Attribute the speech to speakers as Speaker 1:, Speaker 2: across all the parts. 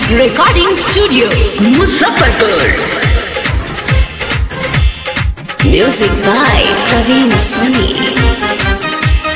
Speaker 1: Recording Studio, Muzaffarpur. Music by Praveen Soni.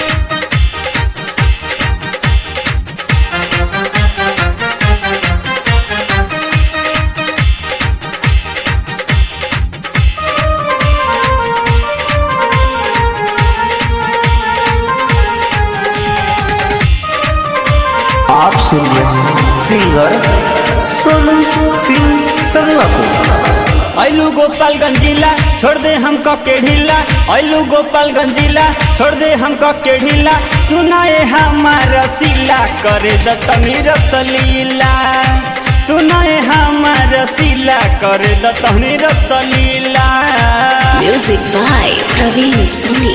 Speaker 2: आप सुन रहे हैं सिंगर सोनू सिंह संगला को
Speaker 3: ऐलू गोपालगंज जिला छोड़ दे हमको के ढीला ऐलू गोपालगंज जिला छोड़ दे हमको के ढीला सुनाए हमारा सिला करे दतनी रसलीला सुनाए हमारा सिला करे दतनी रसलीला
Speaker 1: Music by Praveen Soni.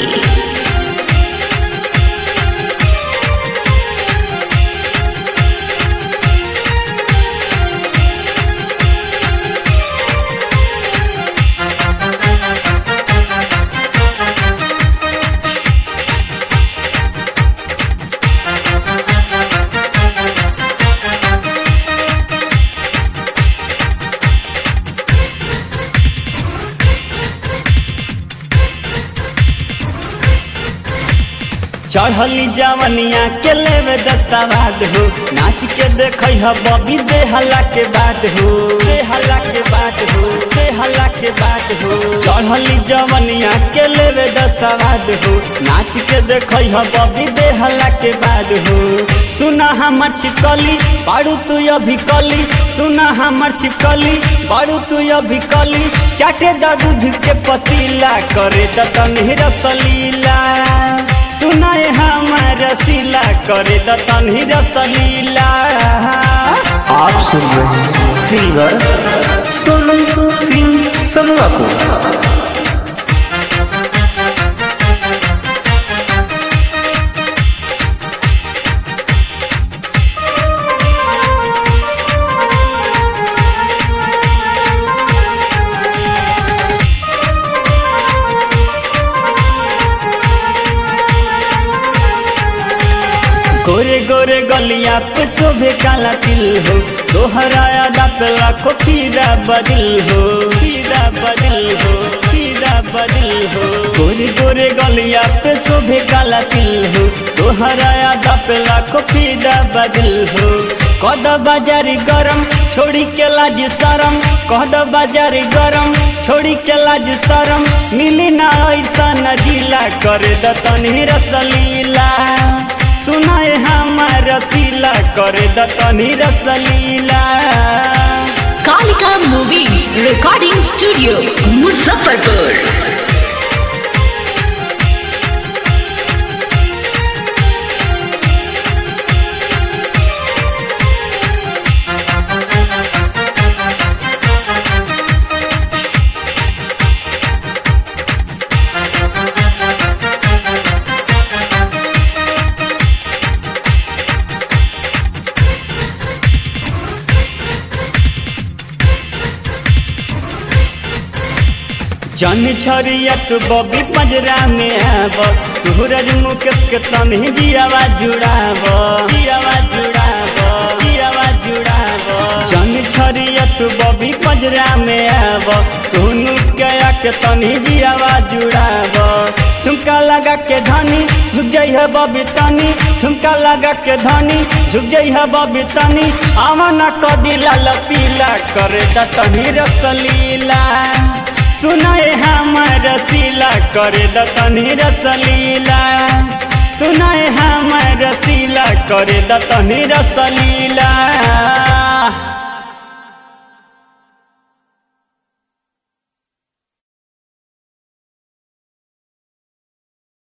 Speaker 3: चढ़ली जवनिया के लेवे दसवाद हो नाच के देख बबी देहला के बाद हो देहला के बाद हो देहला के बाद हो चढ़ली जवनिया के लेवे दसवाद हो नाच के देख बबी देहला के बाद हो सुना हमर छिकली बारू तू अभी कली सुना हमर छिकली बारू तू अभी कली चाटे दा दूध के पतीला करे दतनी रसलीला सुनाए हमार रसीला करे दतनी रसलीला
Speaker 2: आप सुन रहे हैं सिंगर सोनू सिंह संगला को
Speaker 3: गोरे गोरे गलिया पे शोभे काला तिल हो दोहराया डापला को पीरा बदिल हो पीरा बदिल हो पीरा बदिल हो गोरे गोरे गलिया पे शोभे काला तिल हो दोहराया डापला को पीरा बदिल हो कद बाजारी गरम छोड़ी के लाज शरम कद बाजारी गरम छोड़ी के लाज शरम मिली ना ऐसा नजीला करे दतनी रसलीला सुनाए हमार रसीला करे दतनी रसलीला
Speaker 1: Kalika Movies Recording Studio, Muzaffarpur.
Speaker 3: जन छरियत बबी पंजरा में आब सूरज मुकेश के तनी जियावा जुड़ाब जियावा जुड़ाब जियावा जुड़ाब जन छरियत बबी पंजरा में आब सोनू के के तनी जियावा जुड़ाब ठुमका लगा के धनी झुक जाइ है बबी तनी ठुमका लगा के धनी झुक जाइ है बबी तनी आवन कदी लाल पीला करे दतनी रसलीला सुनाए हमार रसीला करे दतनी रसलीला सुनाए हमार रसीला करे दतनी रसलीला